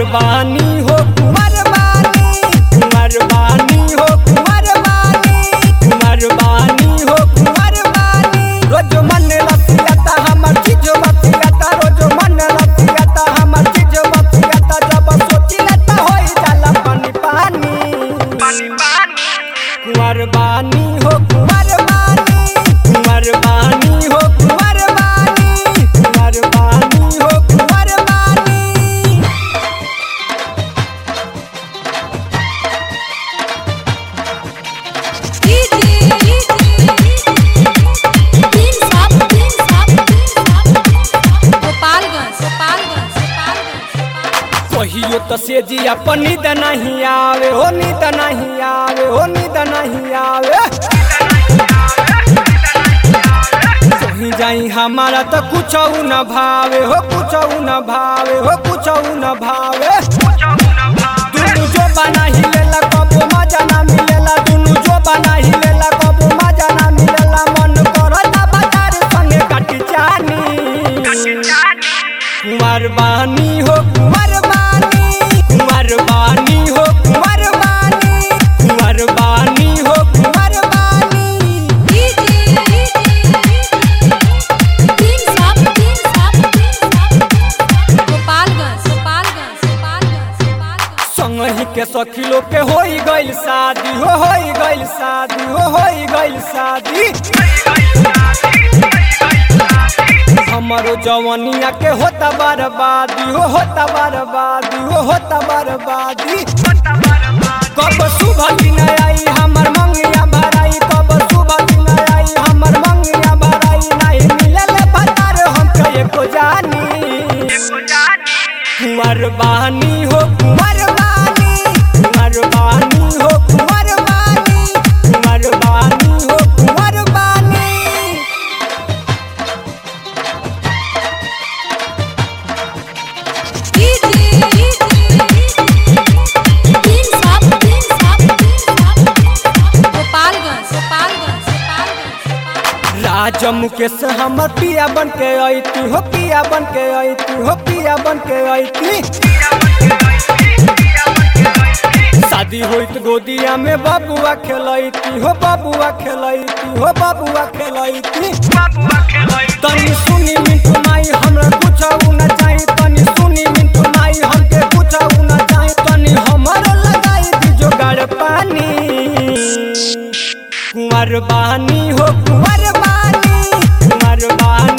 बानी हो कुंवर बानी कुंवर बानी हो कुंवर बानी कुंवर बानी हो कुंवर बानी रोज मन रसियाता हमर चीज बतियाता रोज मन रसियाता हमर चीज बतियाता जब सोची लेता होई जाला पानी पानी कुंवर बानी हो कुंवर बानी कुंवर बानी हो कुंवर बानी कुंवर बानी हो कुंवर बानी तीन साप तीन साप तीन साप गोपालगंज गोपालगंज गोपालगंज कहियो तो से जिया पर नींद नहीं आवे हो नींद नहीं आवे हो नींद नहीं आवे कहीं जाई हमारा तो कुछ न भावे हो कुछ न भावे हो कुछ न भावे दुनु जो बना ही लेला कबो मजा ना मिलेला दुनु जो बना ही लेला कबो मजा ना मिलेला मन करता बाजार संगे काटी जानी कुंवर बानी हो कुंवर बानी कुंवर बानी हो कुंवर बानी कुंवर बानी हो कुंवर बानी तीन साप तीन साप तीन साप गोपालगंज गोपालगंज गोपालगंज गोपालगंज संगही के सखी लोग के होई गइल शादी हो होई गइल शादी हो होई गइल शादी हमारो जवानिया के होता बर्बादी हो होता बर्बादी हो होता बर्बादी कब सुबह दिन आई हमर मंगिया भराई कब सुबह दिन आई हमर मंगिया भराई नहीं मिलल भतार हम कहे को जानी कुंवर बानी हो कुंवर बानी कुंवर बानी हो कुंवर बानी कुंवर बानी हो कुंवर बानी तीन साप तीन साप तीन साप गोपालगंज गोपालगंज गोपालगंज राजा मुकेश हमर पिया बन के अइती हो पिया बन के अइती हो पिया बन के अइती शादी होइत गोदिया में बबुआ खेलैती हो बबुआ खेलैती हो बबुआ खेलैती तनी सुनी मिंटू माई हमरा कुछ न चाही तनी सुनी मिंटू माई हमके कुछ न चाही तनी हमर लगाई दी जोगाड़ पानी कुंवर बानी हो कुंवर बानी कुंवर बानी